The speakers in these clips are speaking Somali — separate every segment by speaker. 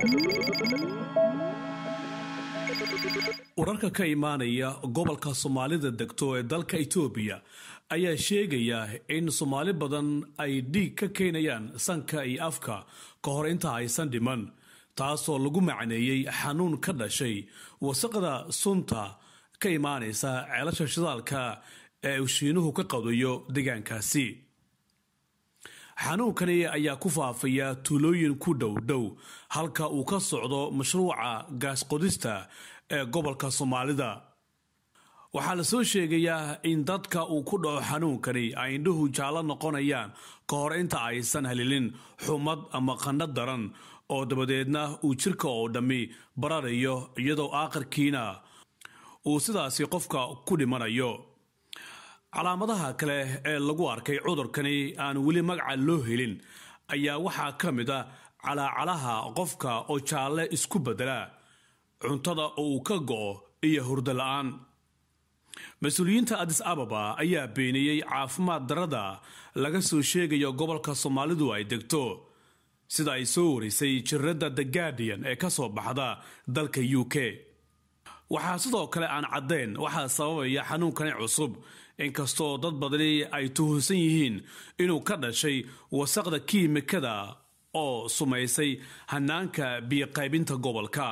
Speaker 1: wararka ka imaanaya gobolka soomaalida degto ee dalka itoobiya ayaa sheegaya in soomaali badan ay dhiig ka keenayaan sanka iyo afka ka hor inta aysan dhiman taasoo lagu macneeyey xanuun ka dhashay wasaqda sunta ka imaanaysa ceelasha shidaalka ee uu shiinuhu ka qadayo deegaankaasi xanuunkani ayaa ku faafaya tuulooyin ku dhow dhow halka uu ka socdo mashruuca gaasqodista ee gobolka soomaalida waxaa la soo sheegayaa in dadka uu ku dhaco xanuunkani ay indhuhu jaallo noqonayaan ka hor inta aysan helilin xumad ama qandho daran oo dabadeedna uu jirka oo dhammi bararayo iyadoo aakhirkiina uu sidaasi qofka ku dhimanayo calaamadaha kale ee lagu arkay cudurkani aan weli magaca loo helin ayaa waxaa ka mid a calaacalaha qofka oo jaalle isku bedela cuntada oo uu ka go'o iyo hurdo la-aan mas-uuliyiinta adis ababa ayaa beeniyey caafimaad darada laga soo sheegayo gobolka soomaalidu ay degto sida ay soo warisay jiradda the guardian ee ka soo baxda dalka u k waxaa sidoo kale aan caddayn waxaa sababaya xanuunkani cusub inkastoo dad badani ay tuhunsan yihiin inuu ka dhashay wasaqda kiimikada oo sumaysay hanaanka biyoqaybinta gobolka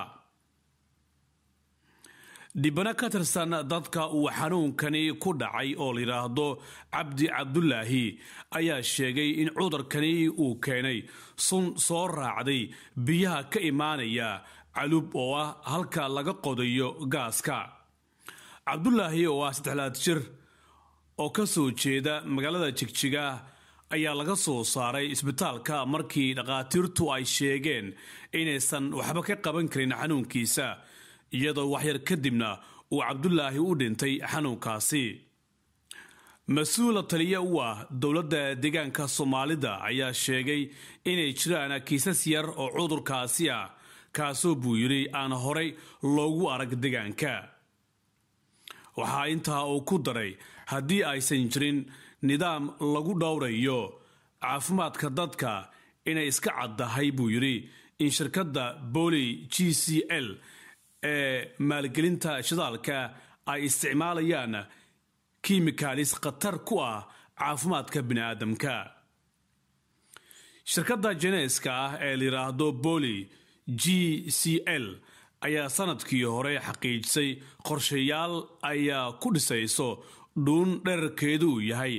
Speaker 1: dhibano ka tirsan dadka uu xanuunkani ku dhacay oo layidhaahdo cabdi cabdulaahi ayaa sheegay in cudurkani uu keenay sun soo raacday biyaha ka imaanaya calub oo ah halka laga qodayo gaaska cabdulaahi oo ah saddexlaad jir oo ka soo jeeda magaalada jigjiga ayaa laga soo saaray isbitaalka markii dhakhaatiirtu ay sheegeen inaysan waxba ka qaban karin xanuunkiisa iyadoo waxyar kadibna uu cabdulaahi u dhintay xanuunkaasi mas-uula taliya u ah dowladda deegaanka soomaalida ayaa sheegay inay jiraan kiisas yar oo cudurkaasi ah kaasoo buu yidhi aan horay loogu arag deegaanka waxaa intaa uu ku daray haddii aysan jirin nidaam lagu dhowrayo caafimaadka dadka inay iska caddahay buu yidhi in shirkadda boli g c l ee maalgelinta shidaalka ay isticmaalayaan kimikalis khatar ku ah caafimaadka bini'aadamka shirkadda jeneeska ah ee layidhaahdo boli g c l ayaa sanadkii hore xaqiijisay qorshayaal ayaa ku dhisayso dhuun dherarkeedu uu yahay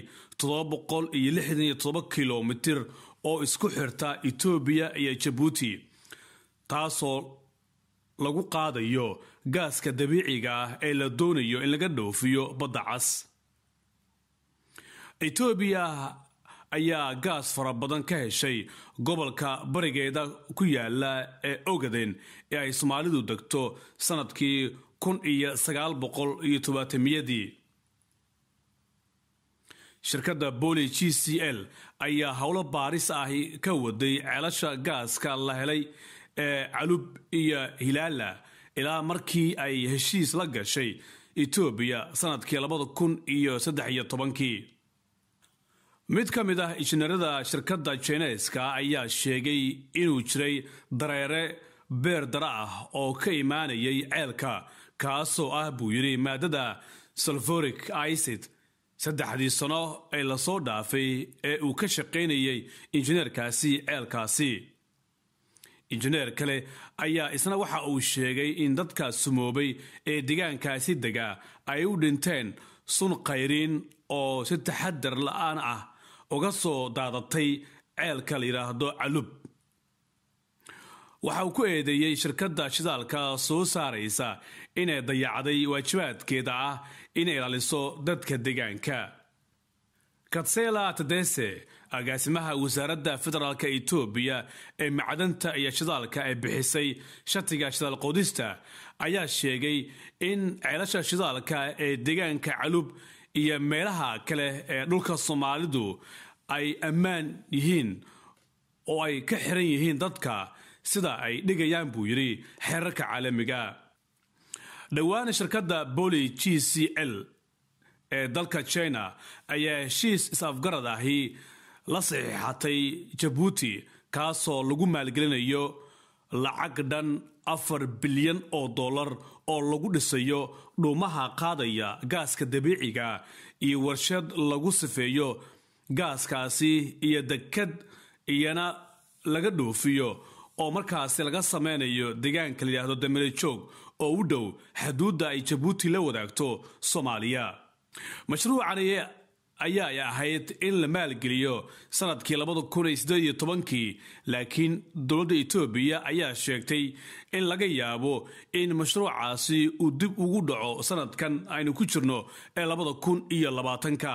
Speaker 1: kilomitir oo isku xirta etoobiya iyo jabuuti taasoo lagu qaadayo gaaska dabiiciga ah ee la doonayo in laga dhoofiyo badda cas etoobiya ayaa gaas fara badan ka heshay gobolka barigeeda ku yaala ee ogaden ee ay soomaalidu degto sanadkii kun iyo sagaal boqol iyo tobaatamiyadii shirkadda boli g c l ayaa howlo baaris ahi ka waday ceelasha gaaska la helay ee calub iyo hilaala ilaa markii ay heshiis la gashay etoobiya sanadkii labada kun iyo saddex iyo tobankii mid ka mid ah injineerada shirkadda jineeska ayaa sheegay inuu jiray dareere beer dara ah oo ka imaanayay ceelka kaasoo ah buu yidhi maadada salforic icid saddexdii sano ee lasoo dhaafay ee uu ka shaqaynayay injineerkaasi ceelkaasi injineer kale ayaa isna waxa uu sheegay in dadka sumoobay ee deegaankaasi dega ay u dhinteen sun khayriin oo si taxadar la-aan ah uga soo daadatay ceelka la yidhaahdo calub waxa uu ku eedeeyey shirkadda shidaalka soo saaraysa inay dayacday waajibaadkeeda ah inay ilaaliso dadka deegaanka katsela tadese agaasimaha wasaaradda federaalk etoobiya ee macdanta iyo shidaalka ee bixisay shatiga shidaal qodista ayaa sheegay in ceelasha shidaalka ee deegaanka calub iyo meelaha kale ee dhulka soomaalidu ay ammaan yihiin oo ay ka xiran yihiin dadka sida ay dhigayaan buu yidhi xeerarka caalamiga dhowaana shirkadda boli g c l ee dalka china ayaa heshiis is-afgarad ahi la saxiixatay jabuuti kaasoo lagu maalgelinayo lacag dhan afar bilyan oo dollar oo lagu dhisayo dhuumaha qaadaya gaaska dabiiciga iyo warshad lagu sifeeyo gaaskaasi iyo dekad iyana laga dhoofiyo oo markaasi laga sameynayo deegaanka la yidhaahdo damerejoog oo u dhow xaduudda ay jabuuti la wadaagto soomaaliya mashruucani ayaay ahayd in la maalgeliyo sanadkii labada kun iyo siddeed iyo tobankii laakiin dowladda etoobiya ayaa sheegtay in laga yaabo in mashruucaasi uu dib ugu dhaco sanadkan aynu ku jirno ee labada kun iyo labaatanka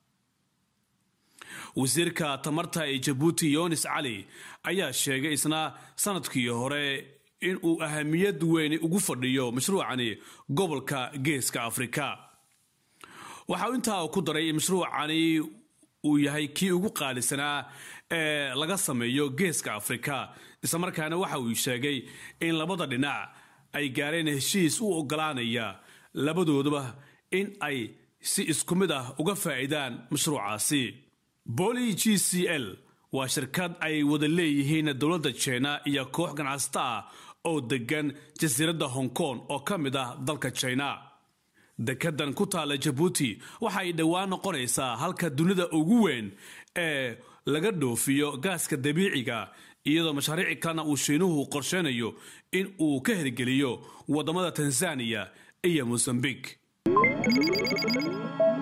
Speaker 1: wasiirka tamarta ee jabuuti yonis cali ayaa sheegay isna sanadkii hore in uu ahamiyad weyn ugu fadhiyo mashruucani gobolka geeska afrika waxa uu intaa ku daray in mashruucani uu yahay kii ugu qaalisanaa ee laga sameeyo geeska afrika islamarkaana waxa uu sheegay in labada dhinac ay gaareen heshiis u ogolaanaya labadoodaba in ay si isku mid ah uga faa'iidaan mashruucaasi boli g c l waa shirkad ay wada leeyihiin dowladda jina iyo koox ganacsata ah oo degan jasiiradda hong kong oo ka mid ah dalka jina dekedan ku taalla jabuuti waxa ay dhowaan noqonaysaa halka dunida ugu weyn ee laga dhoofiyo gaaska dabiiciga iyadoo mashaariici kalena uu shiinuhu qorsheynayo in uu ka hirgeliyo waddamada tanzaniya iyo mosambik